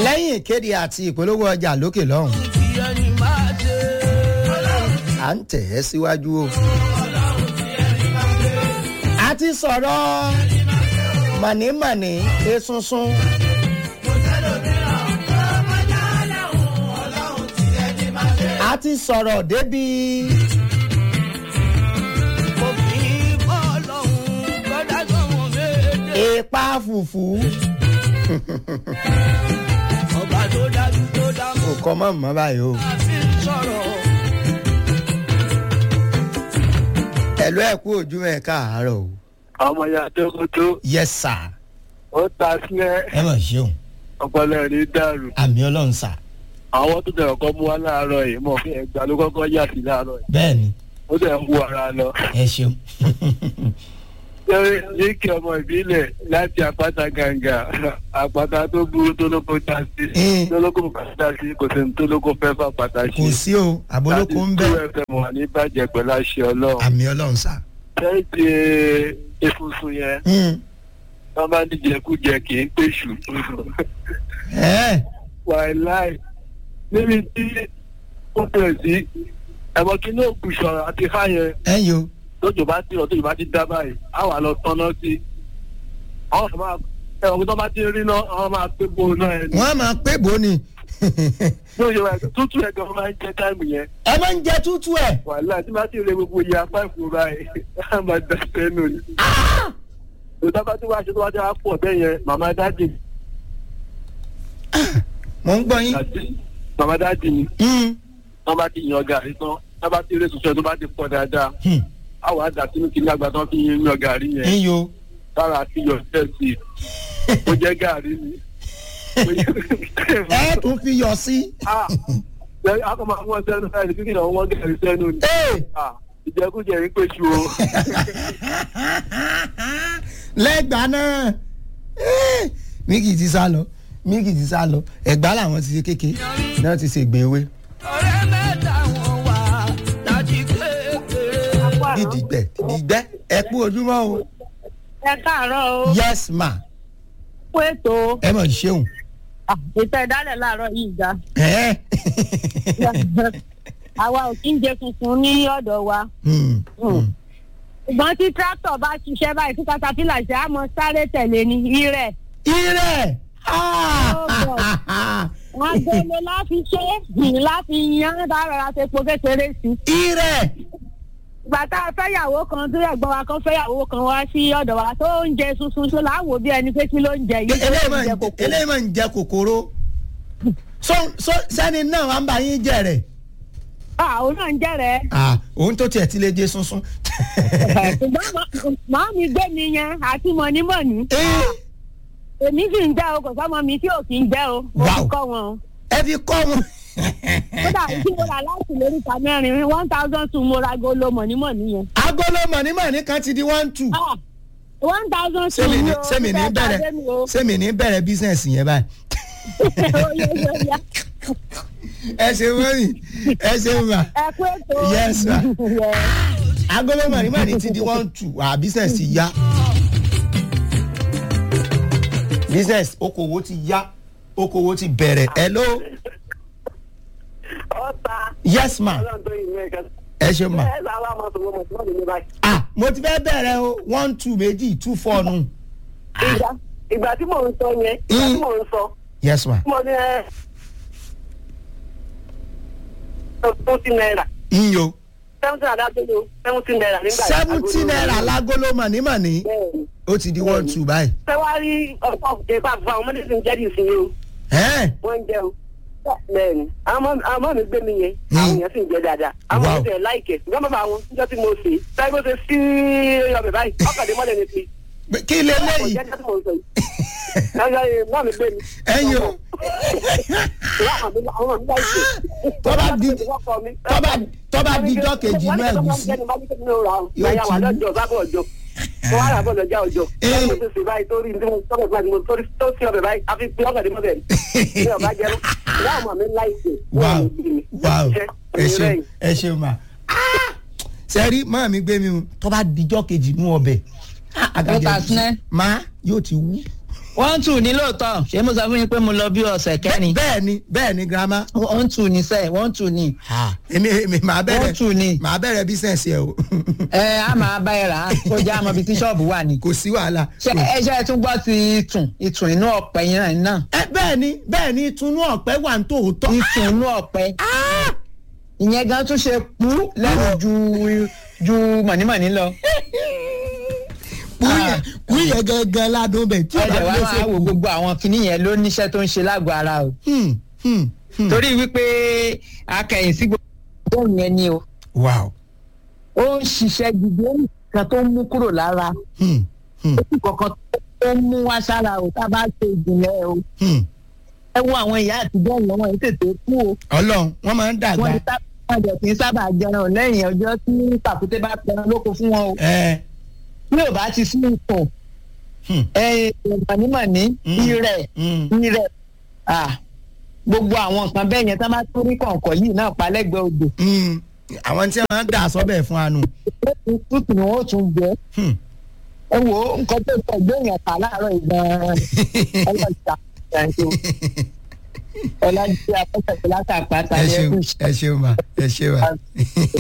lẹ́yìn ìkéde àti ìpolówó ọjà lókè lọ́hùn à ń tẹ̀ ẹ́ síwájú o. a ti sọ̀rọ̀ mọ̀nìmọ̀nì esunsun. a ti sọ̀rọ̀ débi. èèpà fùfú. kò kọ́ mọ́ mọ́ báyìí o. ẹ̀lú ẹ̀ kú ojú ẹ̀ káàárọ̀ o. ọmọ ya tókótó yes sir. ó ta sílẹ̀ ẹ mọ̀ ṣeun ọpọlọ rí dàrú àmì ọlọ́run sà. àwọn tó tẹ̀wọ̀ kọ́ mú wá láàárọ̀ yìí mọ̀ fún ẹgbàá ló kọ́kọ́ yà sí láàárọ̀ yìí bẹ́ẹ̀ ni ó tẹ̀ ń wú ara lọ. ẹ ṣeun. ṣé yíkì ọmọ ìbílẹ̀ láti àpáta gàǹgà àpáta tó burú tó lóko ta sí Eh. tó lóko pàtà sí kò sí ní tó lóko fẹ́ fà pàtà sí. kò sí o àbólókò ń bẹ láti two fm wà ní bàjẹ́ pẹ̀lú àṣẹ ọlọ́run. àmì ọlọ́run sà. ṣẹ́ẹ̀tì efunfun yẹn Mm. wọ́n bá ní jẹkújẹ kì í pèsù. ẹ wàláì níbi tí ó bẹ̀rẹ̀ sí ẹ̀mọ́ kí ní òkú ìṣọ̀rọ̀ àti fáyẹn ẹ yo lójò bá ti rọ̀ tójò bá ti dá báyìí á wà lọ tọ́nà sí i. àwọn ọ̀sán máa ẹ̀wọ̀n tó bá ti rí náà àwọn máa pé bó náà ẹ̀ ní. wọ́n á máa pé bò ni. ní òye wa tútù ẹ̀ gan máa ń jẹ́ táìmù yẹn ẹ máa ń jẹ tútù ẹ. wàláì tí bá ti rí gbogbo iye apá ìfò báyìí á máa dá sẹ́nu ni. òtá bá ti wá ṣe tó wá ti wá pọ̀ bẹ́ẹ̀ yẹn màmá dájì mò ń gbọ́ yín. màmá dájì ni Mm. wọ́n bá ti yan gàrí tán wọ́n bá ti rí tuntun tó bá ti pọ̀ dáadáa Hmm. àwọn àdá sínú kí ní àgbà tán fi yan gàrí yẹn ń yo. tára fi yọ tẹ̀sí ó jẹ́ gàrí ni. ẹ tún fi yọ sí. Ah, lẹ́yìn akọ máa wọ́n sẹ́nu ẹni kíkì náà wọ́n gàrí sẹ́nu ni. Ee. Ah, ìjẹkújẹ ń pèsè o. lẹ́gbàá náà Eh, míkì ti sá lọ míkì ti sá lọ ẹ̀gbá làwọn ti ṣe kéke náà ti ṣe gbèwé ọ̀rẹ́ mẹ́ta wọn wà láti kékeré. dídìgbẹ́ dídìgbẹ́ ẹ kú ojúmọ́ o ẹ káàárọ̀ o yes ma kú ètò ẹ mọ̀ ṣeun ètò ìdálẹ̀ láàárọ̀ yìí ga ẹ̀ àwa ò kí ń jẹ funfun ní ọ̀dọ̀ wa Hmm, hmm. ṣùgbọ́n tí tractor bá ṣiṣẹ́ báyìí tí caterpillar ṣe á mọ sáré tẹ̀lé ní irẹ̀ irẹ̀ Ah! wọn gbélé láti ṣe yìí láti yan dára ṣe po kékeré sí i. irẹ̀ ìgbà tá a fẹ́yàwó kan tó ẹ̀gbọ́n wa kan fẹ́yàwó kan wá sí ọ̀dọ̀ wa tó ń jẹ sunsun tó láwò bí ẹni pé kí ló ń jẹ yìí tó eléyìí ń máa jẹ ń- kòkó. eléyìí máa ń jẹ kòkòrò so so sẹ́ni náà wà ń bá yín jẹ rẹ̀ àwọn náà ń jẹ́rẹ̀ Ah, òun tó tiẹ̀ ti lè jẹ sunsun. ṣùgbọ́n màá mi gbé mi yẹn àti mọ̀nímọ̀ní. Eh, èmi sì ń jẹ́ o kò sọ́mọ mi tí ò kì í jẹ́ o mo Wow. fi kọ́ wọn o. ẹ fi kọ́ wọn. kódà tí mo rà láti lórí ìta mẹ́rin one thousand two mo ra golo mọ̀nímọ̀ní yẹn. agolo mọ̀nímọ̀ní kan ti di one two. Ah, one thousand two sẹ́mi ní ni o sẹ́mi ní fẹ́ bá bẹ̀rẹ̀ dé mi o. sẹ́mi ní bẹ̀rẹ̀ bísíǹsì yẹn báyìí. Ó yẹ, ó yẹ. ẹ ṣe wọ́n ẹ ṣe wà ẹ kú ètò. Yes, ma. Yeah. agolo mọ̀nímọ̀ní ti di one two à bísíǹsì yá. bísíǹsì okòwò ti yá okòwò ti bẹ̀rẹ̀ hello ọ̀tá yes ma ọlọ́run tó yìí mẹ́ẹ̀kan. ẹ ṣe ma ẹ sábà máa sọ fún ọmọ tí wọ́n lè ní báyìí. ah mo ti fẹ́ bẹ̀rẹ̀ o one two méjì two four nù ìgbà ìgbà tí mò ń sọ yẹn ìgbà tí mò ń sọ yes ma mo ní ẹ seventy naira iyo seventy naira dájọ́ seventy naira nígbà yẹn. seventy naira lágolo mọ̀nímọ̀ní bẹ́ẹ̀ni ó ti di one two báyìí. ṣé wàá rí ọ̀pọ̀ ìpa fún àwọn ọmọdé tí ń jẹ́ dì sí o ẹ́ẹ̀ wọ́n ń jẹun. bẹ́ẹ̀ni àwọn ọmọ- àwọn ọmọ mi gbé mi yẹn àwọn èèyàn sì ń jẹ dáadáa àwọn Wow. ọmọ tẹ̀ láìkẹ̀ ṣùgbọ́n bàbá àwọn níjọ́ tí mo ṣe táyé bó ṣe sí ọbẹ̀ báyìí ọkàdé mọ́lẹ̀ ní ti Pé kí lè léyìí ọ̀jẹ̀ tí mo sọ yìí. Ẹyọ ìmọ̀ mi gbé mi. ẹ̀yin o Ìyá àwọn mi- àwọn mi láìkẹ̀. Tó bá di- tó bá- tó bá di ijọ́ kejì inú ẹ̀gúsí. Yóò ti wà lọ́jọ́ bábọ̀ ọjọ́. Mo wá rà bọ̀ lọ́jà ọjọ́. Eh. Báwo ṣe ṣe báyìí torí ní mo tọ́kọ̀ fún àdìmọ̀ torí tó sí ọbẹ̀ báyìí àfi pé ọkọ̀ àdìmọ̀ bẹ̀ ní ọba jẹun. Ìyá àwọn mi láìkẹ̀. wow wow ẹ ṣeun ẹ ṣeun ma sẹ́rí máa mi gbé mi o tó bá dijọ́ kejì nú ọbẹ̀ ah, Ó ta àgàjẹ́ sinẹ́. máa yóò ti wú wọ́n tù ní lóòótọ́ ṣé mo sọ fún yín pé mo lọ bí ọ̀sẹ̀ kẹ́rin bẹ́ẹ̀ ni bẹ́ẹ̀ ni girama wọ́n tù ní sẹ́ẹ̀ wọ́n tù ní Ah, èmi èmi màá wọ́n bẹ̀rẹ̀ tù ní màá bẹ̀rẹ̀ bísẹ̀nsì ẹ̀ o ẹ á máa bá ẹ rà á kó já àmọ́ ibi tí ṣọ́ọ̀bù wà ní. kò sí wàhálà. ṣé ẹ ṣe é tún gbọ́ ti ìtùn ìtùn inú ọ̀pẹ yẹn náà ẹ bẹ́ẹ̀ ni bẹ́ẹ̀ ni ìtùnú ọ̀pẹ wà ní tòótọ́. ìtùn inú ọ̀pẹ ìyẹn gan tún ṣe pú lẹ́nu ju ju mọ̀nímọ̀ní lọ. kúyẹ kúyẹ gangan ládùn bẹ̀ tí o ẹ̀jẹ̀ bá wá lè máa ṣe wo gbogbo àwọn kinní yẹn ló níṣẹ́ tó ń ṣe lágọ̀ọ́ ara o. Hmm, hmm, hmm. torí wípé akẹ́yìn sí gbogbo yẹn ni o wow. ó ń ṣiṣẹ́ gidi ó ń kan tó ń mú kúrò lára Hmm, hmm, ó sì kankan tó ń mú wá sára o tá a bá ṣe ìjìnlẹ̀ o. hmm. ẹ wo àwọn ìyá àtijọ́ yẹn wọ́n yìí tètè kú o ọlọ́run wọ́n máa ń dàgbà. wọ́n ti sábà wọ́n jẹ̀ kí n sábà jẹun lẹ́yìn ọjọ́ tí pàkúté bá pẹran lóko fún wọn o. ẹ bí ò bá ti sí nǹkan hmm, mọ̀nímọ̀ní Mm. irẹ̀ hmm. irẹ̀ ah, gbogbo àwọn nǹkan bẹ́ẹ̀ yẹn tá bá tó rí kọ̀ọ̀kan yìí náà pa lẹ́gbẹ̀ẹ́ odò hmm. àwọn tí wọ́n máa ń dà sọ́bẹ̀ fún anu. tútù ni wọ́n tún jẹ́ Hmm. ẹ wo nǹkan tó sọ ìgbéyàn kà láàárọ̀ ìgbọ̀n ọlọ́ọ̀ta ìgbàǹjo ọlájú afẹ́fẹ́ látàpá ẹ tàbí ṣeun ẹkùn ẹ ṣeun ma ẹ ṣeun ma.